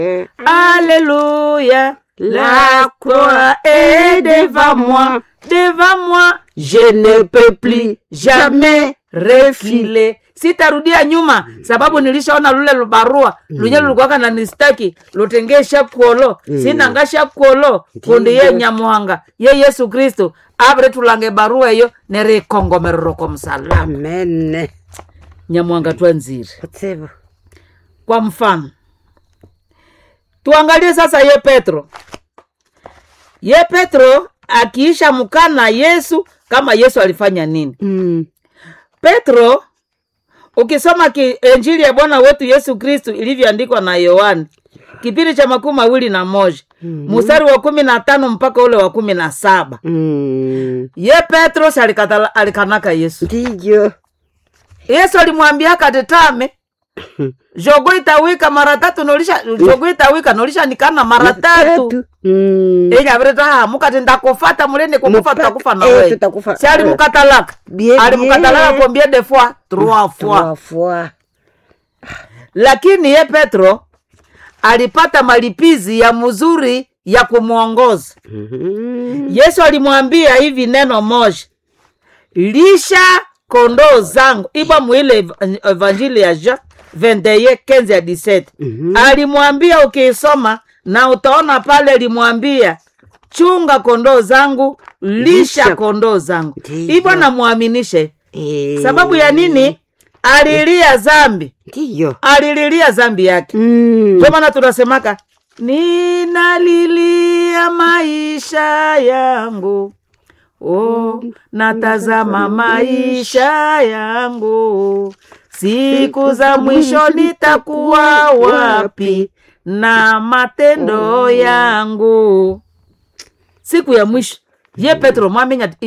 Alléluia, la croix est devant moi, devant moi, je ne peux plus jamais refiler. Sitarudia nyuma sababu nilishaona lule lubarua lunye lulikuwaka na nistaki lutengesha kuolo sinangasha kuolo kundi ye nyamuhanga ye yesu kristu avire tulange barua eyo nerikongomerero kwa msalaba amen nyamuhanga twanzire kutsibu kwa mfano tuangalie sasa ye petro ye petro akiisha mkana yesu kama yesu alifanya nini mm. petro ukisoma ki, enjili ya bwana wetu yesu kristu ilivyoandikwa na yohani kipindi cha makumi mawili na moja mstari wa kumi na tano mpaka ule wa kumi na saba mm. ye petro si alikatala- alikanaka yesu ndiyo yesu alimwambia katetame jogo itawika mara tatu nolisha jogo itawika nolisha nikana mara tatu Mm. inyaviritaa mukati ndakufata mulende kukufa Mufate, tutakufa na eh, wewe tutakufa. si alimukatalaka Bien, alimukatalaka bien. kombie de fois trois fois Trois fois. lakini ye petro alipata malipizi ya mzuri ya kumwongoza Mhm. yesu alimwambia hivi neno moja lisha kondoo zangu iba mwile ev- evanjili ya jean 21 15 ya 17 Mhm. alimwambia ukiisoma na utaona pale alimwambia chunga kondoo zangu lisha Lisha. kondoo zangu Ndiyo. hivyo namwaminishe Eh, sababu ya nini alilia zambi ndiyo alililia zambi yake Mm. ndio maana tunasemaka ninalilia maisha yangu oh, natazama maisha yangu siku za mwisho nitakuwa wapi na matendo yangu siku ya mwisho ye petro mwamenya ati,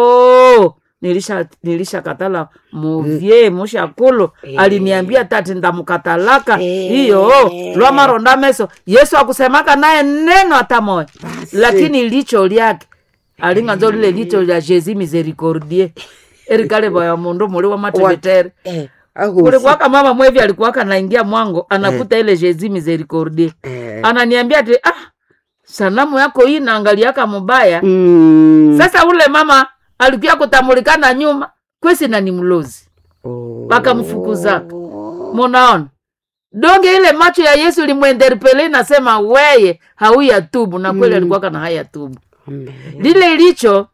iyo nilisha nilisha katala muvye mushakulu aliniambia tati ndamukatalaka Eh. iyo lwamaronda meso yesu akusemaka naye neno hata moya Basi. lakini licho lyake alinganzo lile licho lya jesi misericordie erikale vaya mundu muli wa matevetere Eh, agosi. kulikuwaka mama mwevi alikuwaka naingia mwango anakuta ile jesi misericordie Eh. ananiambia ati ah sanamu yako hii naangaliaka mubaya Mm. sasa ule mama alikuya kutamulikana nyuma kwesi na ni mlozi Oh. wakamfukuzaka munaona donge ile macho ya yesu limwenderpele nasema weye hauya tubu na kweli Mm. alikuwaka na haya tubu Amen. lile licho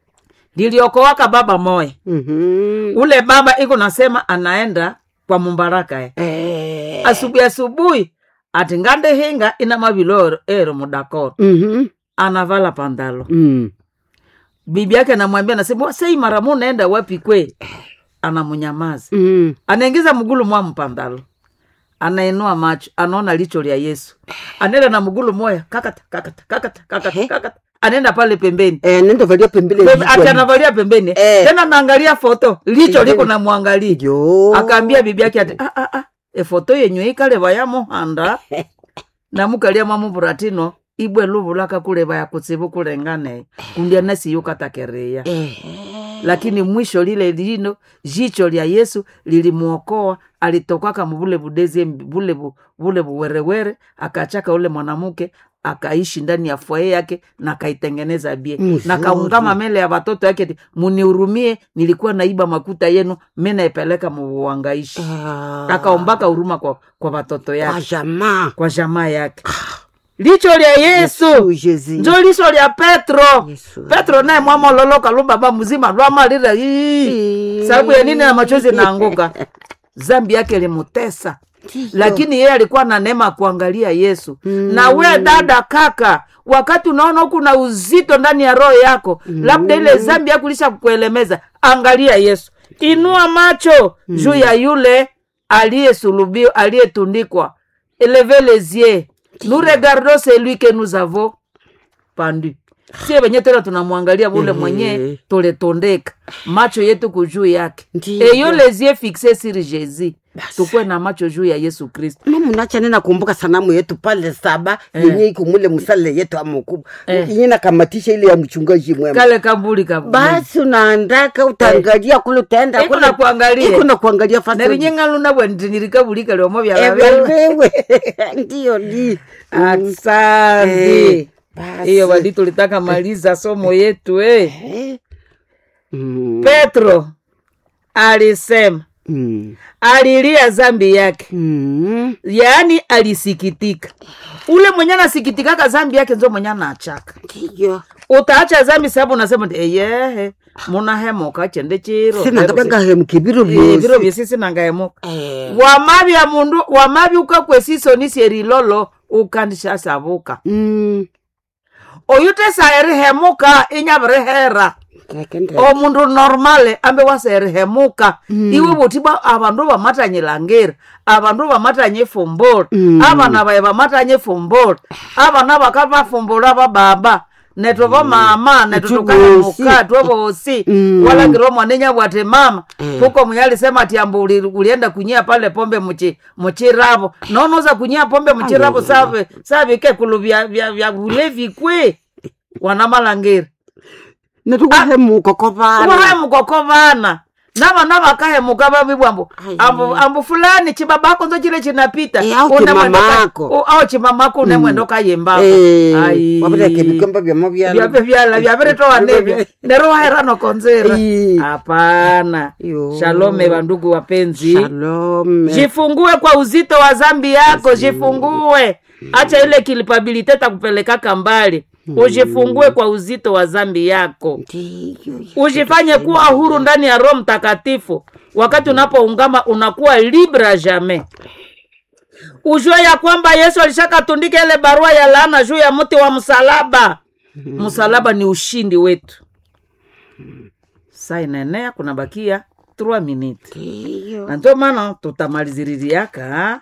liliokowaka baba moya Mhm. ule baba iko nasema anaenda kwa mumbaraka eh. Eh. asubuhi asubuhi ati ngande hinga ina mavilo ero mudakoro Mhm. anavala pandalo Mm. bibi yake anamwambia nasema sei mara mu naenda wapi kwe anamunyamaza Mm. anaingiza mgulu mwa mpandalo anainua macho anaona licho lya yesu anaenda na mgulu moya kakata kakata kakata kakata Ehe. kakata anaenda pale pembeni Eh, nenda valia pembele Pembe- jicho. ati anavalia pembeni Eh. tena naangalia foto licho liko Pembeni. namwangalia Yo. akaambia bibi yake ati ah, ah, ah, efoto yenyu ikaleva ya muhanda namukalia mamuvuratino ibwe luvulaka kuleva ya kutsivu kulengane kundya nasiyukatakereya Eh. lakini mwisho lile lino jicho lya yesu lilimwokoa alitokaka muvule vudezi vule vu- vule vuwerewere akachaka ule mwanamke akaishi ndani ya fwaye yake na akaitengeneza bie Mzuri. na kaungama mele ya watoto yake ati, munihurumie nilikuwa naiba makuta yenu mi naipeleka muvuangaishi Ah. akaombaka huruma kwa, kwa watoto Kwa yake jamaa. kwa jamaa yake licho lya yesu Yesu. njo licho lya petro Yesu. petro naye mwamololoka lubaba mzima lwamalira ii sababu ya nini na machozi naanguka zambi yake limutesa Ndiyo. lakini yeye alikuwa na neema ya kuangalia yesu Mm. na we dada kaka wakati unaona huku na uzito ndani ya roho yako labda ile zambi yako lisha kukuelemeza angalia yesu inua macho juu ya yule aliyesulubiwa aliyetundikwa eleve les yeux nous regardons celui que nous avons pendu sie wenye tena tunamwangalia ule mwenye tuletondeka macho yetu kujuu yake Ndiyo. eyo lezie fixe siri jezi tukwe na macho juu ya yesu kristo mamunacha nina kumbuka sanamu yetu pale saba yenye iko mule msale yetu amukubwa Eh. yenye nakamatisha ile ya mchungaji mwema kale kabuli kabuli basi unaandaka utaangalia kule utaenda Iko kule- na kuangalia. iko na kuangalia fasi nerinyengaluna bwendinyirikabulika liomo Eh, vyalavewe wewe ndiyo ni asante Eh, basi. hiyo wali tulitaka maliza somo yetu eh. Eh. Mm, petro alisema mm, alilia zambi yake mm. yaani alisikitika ule mwenye anasikitikaka zambi yake nzo mwenye anachaka ndiyo utaacha zambi sababu unasema ndi eyehe munahemuka chende chiro sina ngabangahemuka biro Eh, viro byosi vyesisi nangahemuka Eh, wamavya mundu wamavya ukakwesisonisyerilolo ukandishasavuka mm, oyu tesaerihemuka inyavirihere kakende- omundu normale ambe waserihemuka iwe butibwa abandu bamatanyilangiri abandu bamatanye fumbula Mm. abana baye bamatanye fumbula abana bakavafumbula bababa neto bamama neto Itu tukahemuka bosi. twe bosi Mm. walangire omwanenya bwati mama Mm. huko mwenye alisema ati ambu uli- ulienda kunyia pale pombe muchi muchiravo nonoza kunyia pombe muchiravo save savike kulu vya vya vya ulevi kwe wana malangiri natukuhemuka kovana uvahemuka vana navana vakahemuka vavibwa ambu Ai. ambu ambu fulani chibabako nzo chile chinapita Eh, au Une mwendo ka- chimamako. u- au chimamako une mwendo kayembako wavireke vikomba vya mavyala vyave vyala vyaviritowa nevyo nero waherano konzera Ai. hapana Yo. shalome vandugu wapenzi shalome jifungue kwa uzito wa zambi yako jifungue acha ile kilipabilite takupelekaka mbali ujifungue kwa uzito wa zambi yako ndiyo ujifanye kuwa huru ndani ya roho mtakatifu wakati unapoungama unakuwa libra jamais ujue ya kwamba yesu alishakatundika ile barua ya laana juu ya mti wa msalaba msalaba ni ushindi wetu saa inaenea kunabakia 3 minute ndiyo na ndio maana tutamaliziririaka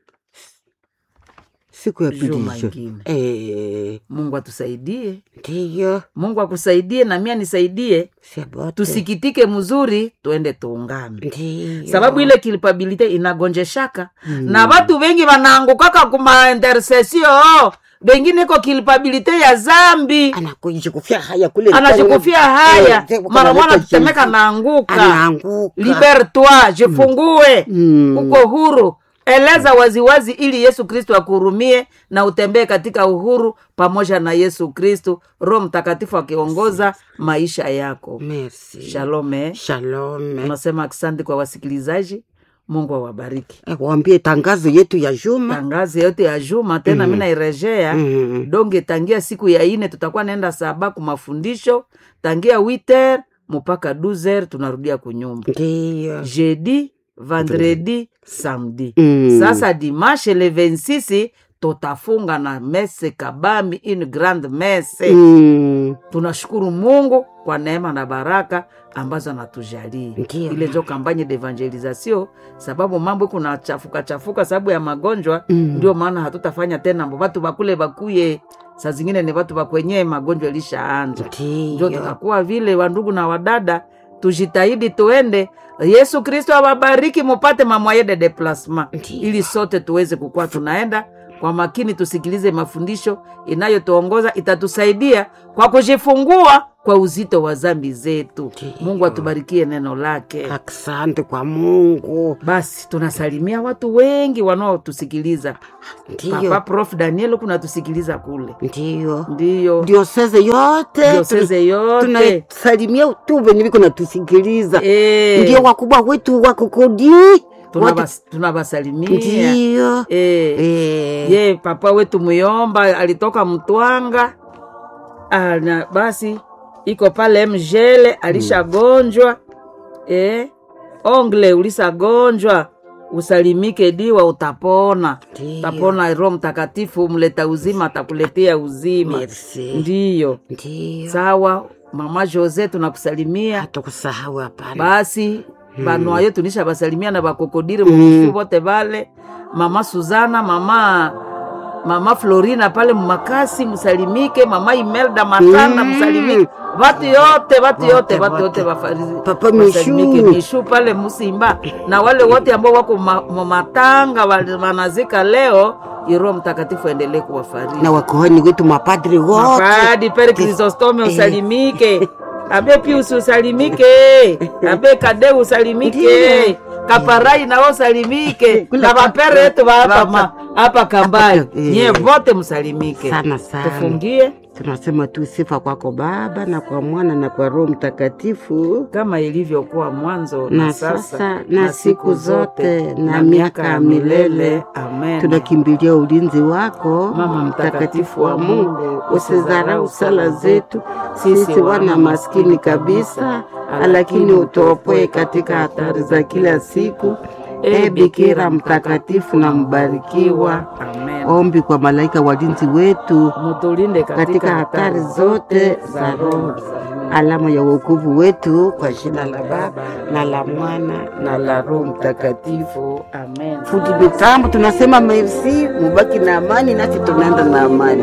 siku ya Juma pilisho ingine. Eh, mungu atusaidie ndiyo mungu akusaidie na mia nisaidie sebote tusikitike mzuri tuende tuungame ndiyo sababu ile kilipabilite inagonjeshaka na watu wengi wanaangukaka kuma intersesio wengine iko kilipabilite ya zambi anakujikufia haya kule anajikufia haya Eh, mara mwana analeta tetemeka jifu. naanguka anaanguka libertoi jifungue Mm. uko huru eleza waziwazi ili yesu kristo akuhurumie na utembee katika uhuru pamoja na yesu kristo roho mtakatifu akiongoza maisha yako merci shalome shalome unasema asante kwa wasikilizaji mungu awabariki Eh, waambie tangazo yetu ya juma tangazi yote ya juma tena mi nairejea Mm. donge tangia siku ya ine tutakuwa naenda saba ku mafundisho tangia witer mpaka 12 tunarudia kunyumba ndiyo jeudi vendredi samedi Mm. sasa dimanche le 26 tutafunga na mese kabambi une grande mese Mm. tunashukuru mungu kwa neema na baraka ambazo anatujalia Ndiyo. ile njo kampanye d'evangelisation sababu mambo kuna chafuka chafuka sababu ya magonjwa Mm. ndio maana hatutafanya tena mbo watu bakule bakuye saa zingine ni watu bakwenye magonjwa ilishaanza njo ndiyo tutakuwa vile wandugu na wadada tujitahidi tuende yesu kristo awabariki mupate mamwaye de deplasma Ndiyo. ili sote tuweze kukuwa tunaenda kwa makini tusikilize mafundisho inayotuongoza itatusaidia kwa kujifungua kwa uzito wa zambi zetu Ndiyo. mungu atubarikie neno lake asante kwa mungu basi tunasalimia watu wengi wanaotusikiliza papa ndiyo prof daniel kunatusikiliza kule ndiyo ndiyo dioseze yote dioseze yote tunasalimia tu venye viko natusikiliza Eh. ndio wakubwa wetu wakokodi Tunabas- tunabasalimia ndiyo Eh, Eh. ye papa wetu muyomba alitoka mtwanga Ah, na basi iko pale mjele alishagonjwa eh, ongle ulisagonjwa usalimike diwa utapona Ndiyo. utapona roho mtakatifu mleta uzima atakuletea uzima Merci. ndiyo ndiyo sawa mama jose tunakusalimia hatakusahau hapana basi banwayo tunisha basalimia na bakokodire mubisu bote bale mama suzana mama mama florina pale mumakasi msalimike mama imelda matanda Mm. msalimike vatu yote vatu Wote, yote vatu wote. yote wafari- Papa wasalimike. Mishu. mishu pale musimba na wale wote ambao wako ma- ma- matanga wali- wanazika leo iroho mtakatifu aendelee kuwafariji na wakohani wetu mapadri wote mapadi pere krisostome usalimike abe pius usalimike abe kade usalimike Ndiyo. kaparai nao usalimike Kule na pa- vapere yetu va hapa Hapa. ma- hapa kambali Eh. nyie vote msalimike sana sana tufungie tunasema tu sifa kwako baba na kwa mwana na kwa roho mtakatifu kama ilivyokuwa mwanzo na, na sasa sasa na siku zote na miaka ya milele amen tunakimbilia ulinzi wako Mama mtakatifu wa mungu usidharau sala zetu sisi wana maskini kabisa lakini utuopoe katika hatari za kila siku e bikira mtakatifu na mbarikiwa amen ombi kwa malaika walinzi wetu mutulinde katika hatari zote za roho alama ya wokovu wetu kwa jina la baba na la mwana na la roho mtakatifu amen fundi mitambo tunasema merci mubaki na amani nasi tunaenda na amani